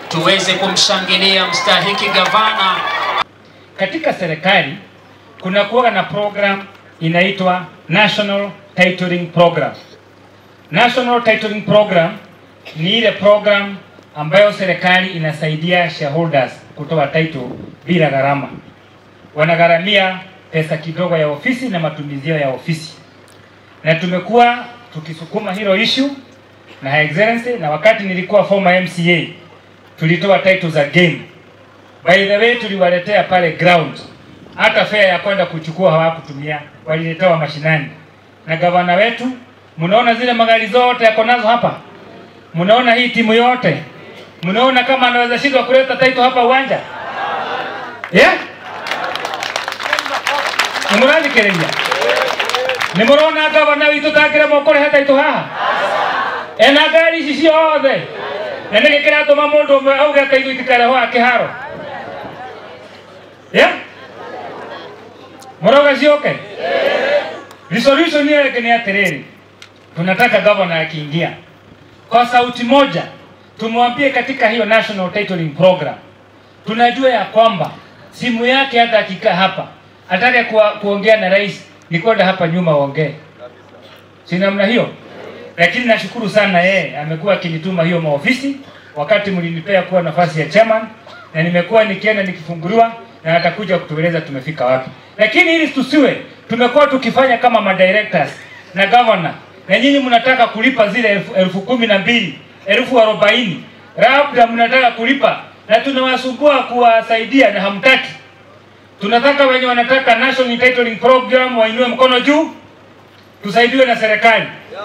tuweze kumshangilia mstahiki gavana. Katika serikali kuna kuwa na program inaitwa National Titling Program. National Titling Program ni ile program ambayo serikali inasaidia shareholders kutoa title bila gharama. Wanagharamia pesa kidogo ya ofisi na matumizi ya ofisi, na tumekuwa tukisukuma hilo issue na Her Excellency, na wakati nilikuwa former MCA tulitoa title za game. By the way, tuliwaletea pale ground, hata fare ya kwenda kuchukua hawakutumia, waliletewa mashinani. Na gavana wetu, mnaona zile magari zote yako nazo hapa, mnaona hii timu yote, mnaona kama anaweza shindwa kuleta title hapa uwanja yeah? nimurathikiriria nimurona gavana witũ takĩra moko rehe title haha ena ngari ici ciothe na nä gä kä ratå ma må ndå å mwe auge ateithå itikarehwo akä haro må rauga ciåke resolution hiyo yake ni atä rä rä tunataka gavana akiingia kwa sauti moja tumwambie katika hiyo national titling program tunajua ya kwamba simu yake hata akikaa hapa atake kuwa, kuongea na rais ni kwenda hapa nyuma waongee si namna hiyo lakini nashukuru sana yeye amekuwa akinituma hiyo maofisi wakati mlinipea kuwa nafasi ya chairman na nimekuwa nikienda nikifunguliwa na atakuja kutueleza tumefika wapi lakini ili tusiwe tumekuwa tukifanya kama madirectors na governor na nyinyi mnataka kulipa zile elfu, elfu kumi na mbili elfu arobaini labda mnataka kulipa na tunawasumbua kuwasaidia na hamtaki tunataka wenye wanataka national titling program wainue mkono juu tusaidiwe na serikali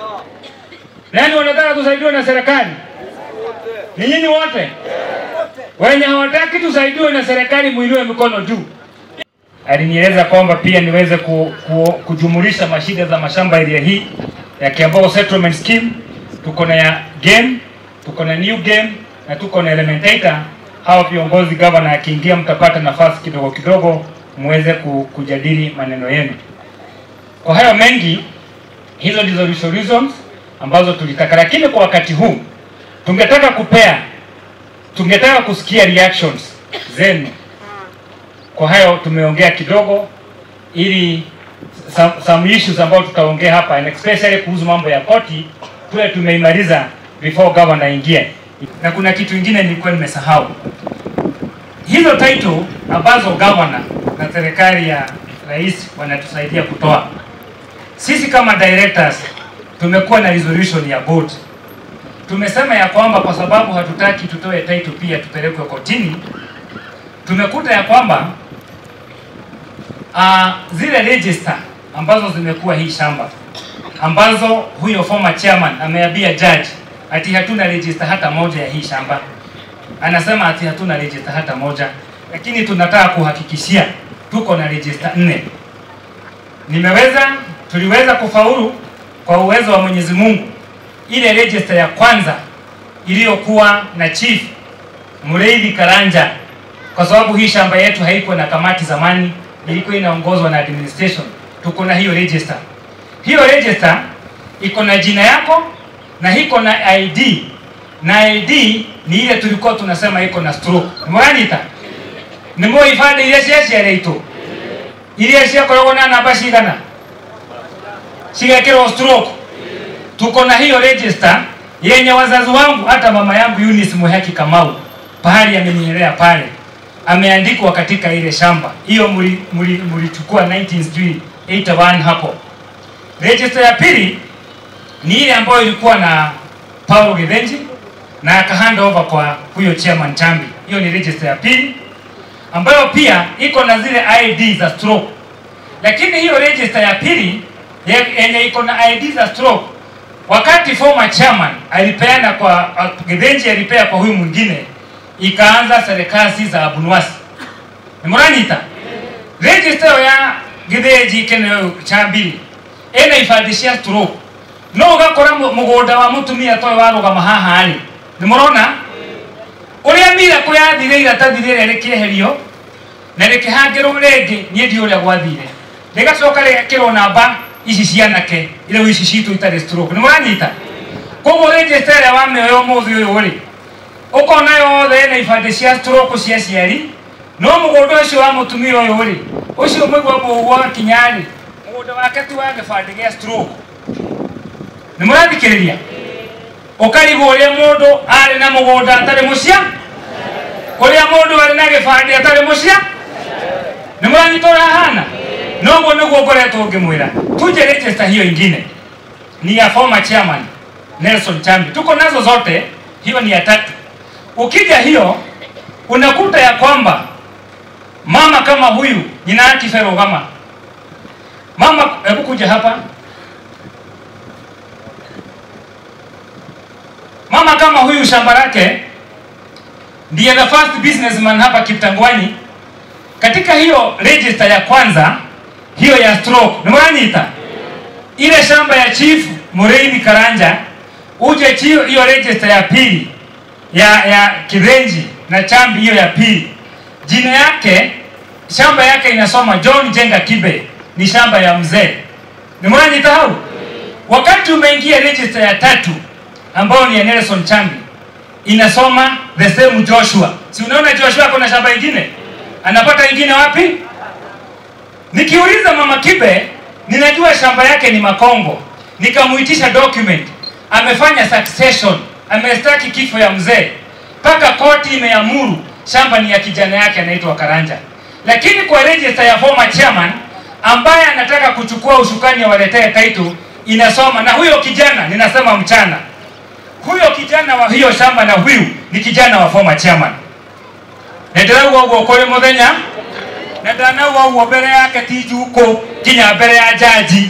nani wanataka tusaidiwe na serikali? Ni nyinyi wote wenye hawataki tusaidiwe na serikali, muinue mikono juu. Alinieleza kwamba pia niweze ku, ku, kujumulisha mashida za mashamba area hii ya Kiambao settlement scheme. Tuko na ya game, tuko na new game na tuko na elementator. Hawa viongozi gavana akiingia, mtapata nafasi kidogo kidogo muweze ku, kujadili maneno yenu. Kwa hayo mengi, hizo ndizo resolutions ambazo tulitaka, lakini kwa wakati huu tungetaka kupea, tungetaka kusikia reactions zenu. Kwa hayo tumeongea kidogo, ili some, some issues ambayo tutaongea hapa and especially kuhusu mambo ya koti tuwe tumeimaliza before governor ingie. Na kuna kitu kingine nilikuwa nimesahau, hizo title ambazo governor na serikali ya rais wanatusaidia kutoa, sisi kama directors tumekuwa na resolution ya board. Tumesema ya kwamba kwa sababu hatutaki tutoe title pia tupelekwe kotini, tumekuta ya kwamba uh, zile register ambazo zimekuwa hii shamba ambazo huyo former chairman ameambia judge ati hatuna register hata moja ya hii shamba, anasema ati hatuna register hata moja, lakini tunataka kuhakikishia tuko na register nne. Nimeweza, tuliweza kufaulu kwa uwezo wa Mwenyezi Mungu ile register ya kwanza iliyokuwa na chief Mureithi Karanja, kwa sababu hii shamba yetu haikuwa na kamati zamani, ilikuwa inaongozwa na administration. Tuko na hiyo register. Hiyo register iko na jina yako na iko na ID na ID ni ile tulikuwa tunasema iko na stroke. Mwanita nimo ifade ile cia ciareitwo iria ciakoragwo na namba cigana cigekĩrwo stroke. Tuko na hiyo register yenye wazazi wangu, hata mama yangu Eunice Muhaki Kamau pahali amenyelea pale, ameandikwa katika ile shamba hiyo, mlichukua 1981 hapo. Register ya pili ni ile ambayo ilikuwa na Paulo Githenji na aka hand over kwa huyo chairman Chambi. Hiyo ni register ya pili ambayo pia iko na zile ID za stroke, lakini hiyo register ya pili yenye iko na ID za stroke, wakati former chairman alipeana kwa Githenji, alipea kwa huyu mwingine, ikaanza serikali za Abunwasi nimuranyita register ya Githenji kene Chambi ena ibandĩ cia stroke no ũgakora mũgũnda wa mũtumia toyũ warũgama haha rĩ nĩ mũrona ũrĩa mira kũ yathire iratathi rĩrĩa rĩkĩeherio na rĩkĩhangĩrwo rĩngĩ niĩ ndiũ ũrĩa gwathire rĩgacoka rĩgekĩrwo namba ici cianake rĩu ici citũ itarĩ stroke nĩ mũranyita koguo register ĩrĩa wamĩoya ũmũthĩ ũyũ rĩ ukona yothe ena ibande cia stroke cia ciari no mũgũnda ũcio wa mũtumia ũyũ rĩ ũcio mũigua mũgua kinya rĩ mũgũnda wake ti wa gĩbandĩ gĩa stroke nĩ mũrathikĩrĩria ũkarigwo ũrĩa mũndũ arĩ na mũgũnda atarĩ mũcia ũrĩa mũndũ arĩ na gĩbandĩ atarĩ mũcia nĩ mũranyita ũrĩa hana noguo nĩguo ngoretwo ngĩmwĩra tuje register hiyo ingine ni ya former chairman Nelson Chambi tuko nazo zote hiyo ni ya tatu ukija hiyo unakuta ya kwamba mama kama huyu jina yake Ferogama mama hebu kuja hapa mama kama huyu shamba lake ndiye the first businessman hapa Kiptangwani katika hiyo register ya kwanza hiyo ya stroke nimwanyita ile shamba ya chief Mureithi Karanja uje chio hiyo register ya pili ya ya Kirenji na Chambi hiyo ya pili jina yake shamba yake inasoma John Jenga Kibe ni shamba ya mzee nimwanyita hau wakati umeingia register ya tatu ambayo ni ya Nelson Chambi inasoma the same Joshua si unaona Joshua kuna shamba ingine anapata ingine wapi nikiuliza mama Kibe ninajua shamba yake ni Makongo nikamuitisha document amefanya succession amestaki kifo ya mzee mpaka koti imeamuru shamba ni ya kijana yake anaitwa Karanja lakini kwa register ya former chairman ambaye anataka kuchukua ushukani awaletee title inasoma na huyo kijana ninasema mchana huyo kijana wa hiyo shamba na huyu ni kijana wa former chairman ndirauga uguo kuri muthenya na ndanauga uguo mbere yake ti njuku kinya mbere ya jaji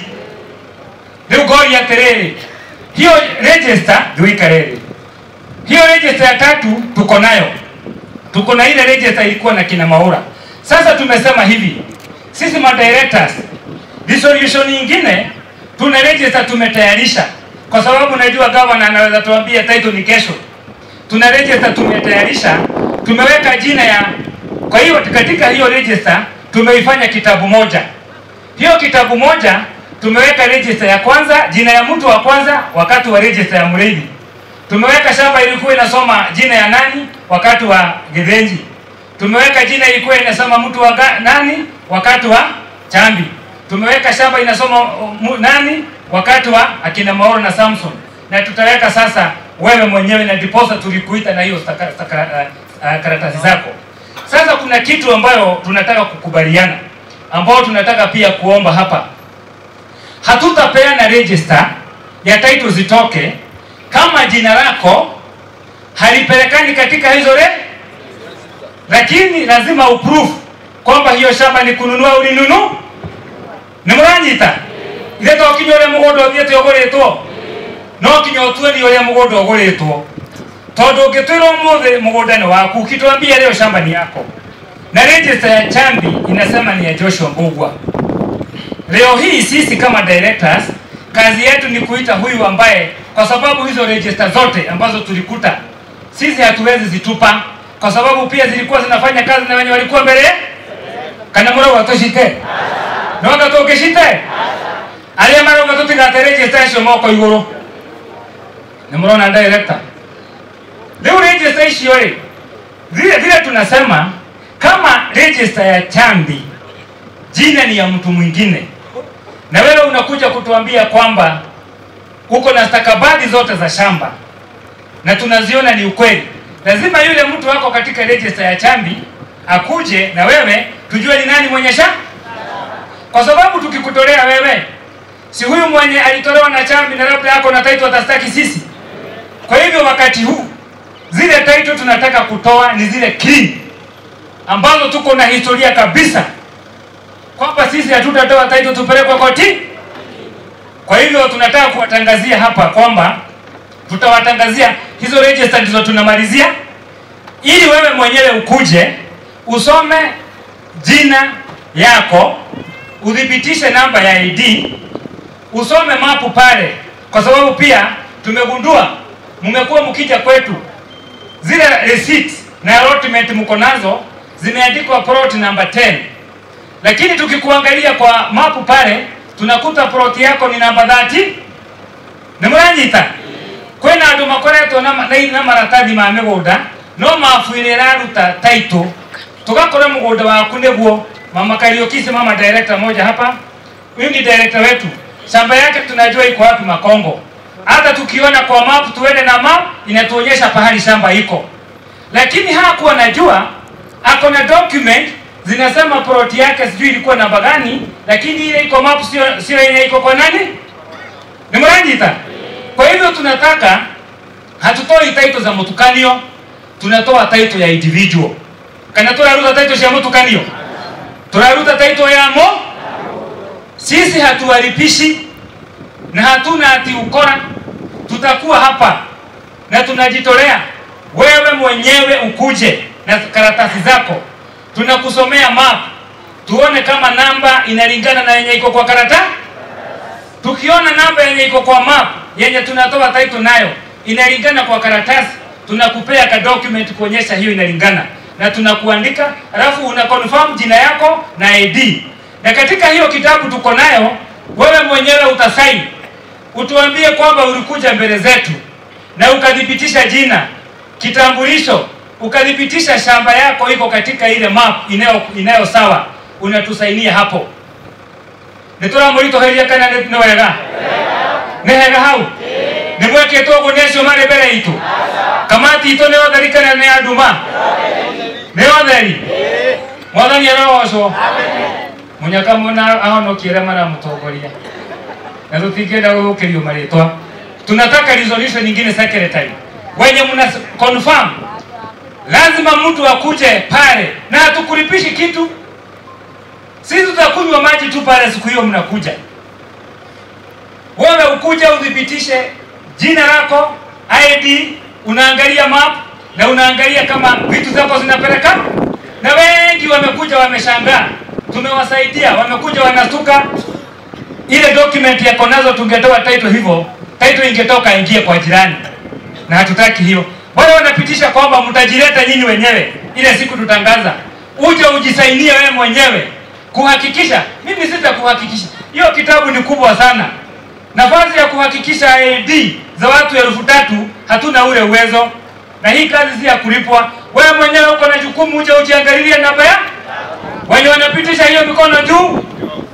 riu ngoria atiriri hiyo register thuikariri hiyo register ya tatu tuko nayo tuko na ile register ilikuwa na kina Maura sasa tumesema hivi sisi ma directors resolution nyingine tuna register tumetayarisha kwa sababu najua governor anaweza tuambia title ni kesho tuna register tumetayarisha tumeweka jina ya kwa hiyo katika hiyo register tumeifanya kitabu moja hiyo kitabu moja tumeweka register ya kwanza jina ya mtu wa kwanza wakati wa register ya Mureithi tumeweka shamba ilikuwa inasoma jina ya nani wakati wa Githenji tumeweka jina ilikuwa inasoma mtu wa ga, nani wakati wa Chambi tumeweka shamba inasoma uh, mu, nani wakati wa akina Maoro na Samson na tutaweka sasa wewe mwenyewe na diposa tulikuita na hiyo staka, staka, uh, uh, karatasi zako sasa kuna kitu ambayo tunataka kukubaliana ambao tunataka pia kuomba hapa hatutapeana register ya title zitoke kama jina lako halipelekani katika hizo re lakini lazima uproof kwamba hiyo shamba ni kununua ulinunu nä må ranyita ithe to kinya å rä a må gå nda å thiä te å gå rä two no kinya å tue ni å rä a må gå nda å gå rä two tondå å ngä twä rwo må thä må gå nda nä waku ukitwambia leo shamba ni yako na register ya chambi inasema ni ya joshua mbugwa leo hii sisi kama directors kazi yetu ni kuita huyu ambaye kwa sababu hizo register zote ambazo tulikuta sisi hatuwezi zitupa kwa sababu pia zilikuwa zinafanya kazi na wenye walikuwa mbele kana murauga tucite noga tungicite aria marauga tutigate register icio moko iguru nä må rona director rä u register icio rä vile vile tunasema kama register ya chambi jina ni ya mtu mwingine na wewe unakuja kutuambia kwamba uko na stakabadhi zote za shamba na tunaziona ni ukweli lazima yule mtu wako katika register ya chambi akuje na wewe tujue ni nani mwenye shamba kwa sababu tukikutolea wewe si huyu mwenye alitolewa na chambi na labda yako na title atastaki sisi kwa hivyo wakati huu zile title tunataka kutoa ni zile clean ambazo tuko na historia kabisa kwamba sisi hatutatoa title tupelekwe koti kwa hivyo tunataka kuwatangazia hapa kwamba tutawatangazia hizo register ndizo tunamalizia ili wewe mwenyewe ukuje usome jina yako uthibitishe namba ya ID usome mapu pale kwa sababu pia tumegundua mmekuwa mkija kwetu zile receipts na allotment mko nazo zimeandikwa plot number 10 lakini tukikuangalia kwa mapu pale tunakuta plot yako ni namba 30 nä må ranyita kwä na andå makoretwo na, na, na maratathi ma mä gå nda no mabu ĩrĩa ĩraruta taito tugakora mũgũnda waku nĩguo mama Kariokisi, mama director moja hapa, huyu ni director wetu, shamba yake tunajua iko wapi Makongo. Hata tukiona kwa map, tuende na map inatuonyesha pahali shamba iko, lakini hakuwa najua ako na document zinasema plot yake sijui ilikuwa namba gani, lakini ile iko map sio sio yenye iko kwa nani, ni mrajita. Kwa hivyo tunataka hatutoi title za mtukanio, tunatoa title ya individual. Kana turaruta title cia mtukanio, turaruta title ya mo. Sisi hatuwalipishi na hatuna ati ukora, tutakuwa hapa na tunajitolea. Wewe mwenyewe ukuje na karatasi zako, tunakusomea map, tuone kama namba inalingana na yenye iko kwa karatasi. Tukiona namba yenye iko kwa map yenye tunatoa title nayo inalingana kwa karatasi, tunakupea ka document kuonyesha hiyo inalingana, na tunakuandika, alafu una confirm jina yako na ID. Na katika hiyo kitabu tuko nayo, wewe mwenyewe utasaini, utuambie kwamba ulikuja mbele zetu na ukathibitisha jina, kitambulisho, ukathibitisha shamba yako iko katika ile map inayo inayo sawa, unatusainia hapo. nituramuritoheria kana nĩ nĩ wega nĩ hega hau nĩ mwekĩtwo ũguo nĩ acio marĩ mbere itũ kamati itũ nĩ otheri kana nĩ anduma nĩ otheri mwathani arogocwo mũnyaka mũna ahonokie arĩa maramũtongoria na tũtingĩenda gũthũkĩrio marĩtwa tunataka resolution nyingine secretary wenye mna confirm lazima mtu akuje pale na hatukulipishi kitu sisi tutakunywa maji tu pale siku hiyo mnakuja wewe ukuja uthibitishe jina lako id unaangalia map na unaangalia kama vitu zako zinapeleka na wengi wamekuja wameshangaa tumewasaidia wamekuja wanastuka ile document yako nazo tungetoa title hivyo title ingetoka ingie kwa jirani na hatutaki hiyo wale wanapitisha kwamba mtajileta nyinyi wenyewe ile siku tutangaza uje ujisainie wewe mwenyewe kuhakikisha mimi sitakuhakikisha hiyo kitabu ni kubwa sana nafasi ya kuhakikisha AD za watu elfu tatu hatuna ule uwezo na hii kazi si ya kulipwa wewe mwenyewe uko na jukumu uje ujiangalilie namba ya wenye wanapitisha hiyo mikono juu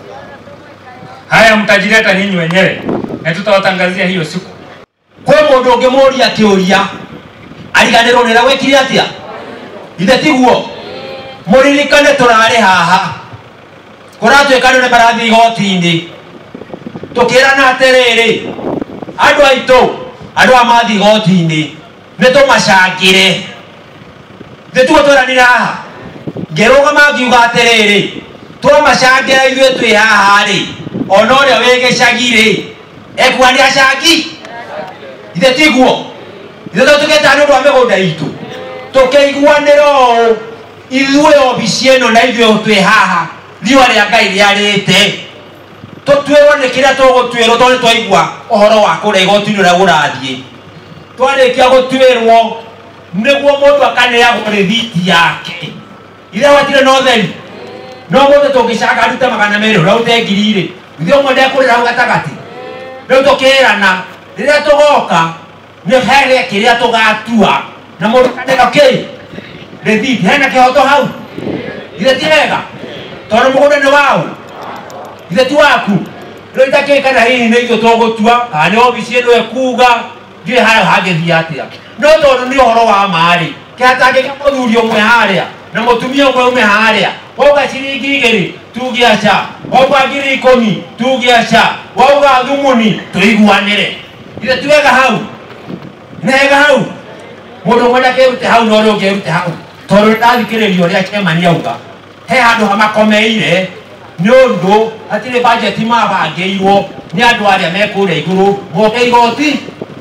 haya mtajileta ninyi wenyewe na tutawatangazia hiyo siku kwä må ndå å ngä må ria kä å ria ariganä rwo nä ra gwä kire atä a ithe tiguo må ririkane tå rarä haha kå ratuä ka nä marathiä igoti-inä tå kä rana atä rä rä andå aitå andå a mathiä igoti-inä nä tå macangä re thä tugo tweranire haha ngä rå gama ngiuga atä rä rä twamacangä ra ithuä twä haha rä ona å rä a wä gä cagi rä ekuga nä acangi ithe tiguo ithe to tũgeta nĩ ũndũ wa mĩgũnda itũ tũkĩiguanĩra ũũ ithuĩ obici ĩno na ithuĩ twĩ haha riũa rĩa ngai rĩarĩte tũtuĩrwo nĩ kĩrĩa tũgũtuĩrwo tondũ nĩ twaigua ũhoro wa kũrĩa igoti-inĩ ũrĩa ũrathiĩ twarĩkia gũtuĩrwo nĩguo mũndũ akaneagwo rĩthiti yake ithe watirĩ na ũtheri no mũndũ tũngĩcanga arute magana merĩ ũrĩa ũte ngiri irĩ ithe ũmwe ndekũrĩra hau gatagatĩ rĩu tũkĩrana rĩrĩa tũgoka nĩ here kĩrĩa tũgatua na mũndũ kanĩra kĩ rĩthiti hena kĩhoto hau ithe ti wega tondũ mũgũnda nĩ wau ithe ti waku rĩu itakĩĩ kana hihi nĩ ithuĩ tũgũtua kana nĩ obici ĩno ĩkuga ndiũĩ hayo hangĩthiĩ atĩa no tondũ nĩ ũhoro wa marĩ kĩhatangĩka mũthuri ũmwe harĩa na mũtumia ũmwe ume harĩa wauga ciringi igĩrĩ tuge aca wauga ngiri ikũmi tuge aca wauga thumuni tũiguanĩre ithe ti wega hau nĩ hega hau mũndũ ũmwe ndakĩrute hau na ũrĩa ũngĩ erute hau tondũ ndathikĩrĩria ũrĩa kĩmani auga he handũ hamakomeire nĩ ũndũ hatirĩ bajeti mabangĩirwo nĩ andũ arĩa me kũrĩa igũrũ moke igoti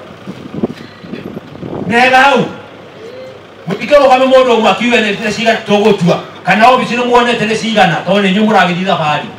nĩ hega hau mũtikĩrũgame mũndũ ũmwe akiuge nĩ cigana tũgũtua kana obici nĩ muonete nĩ cigana tondũ nĩ inyuĩ mũragĩthiĩ thabarĩ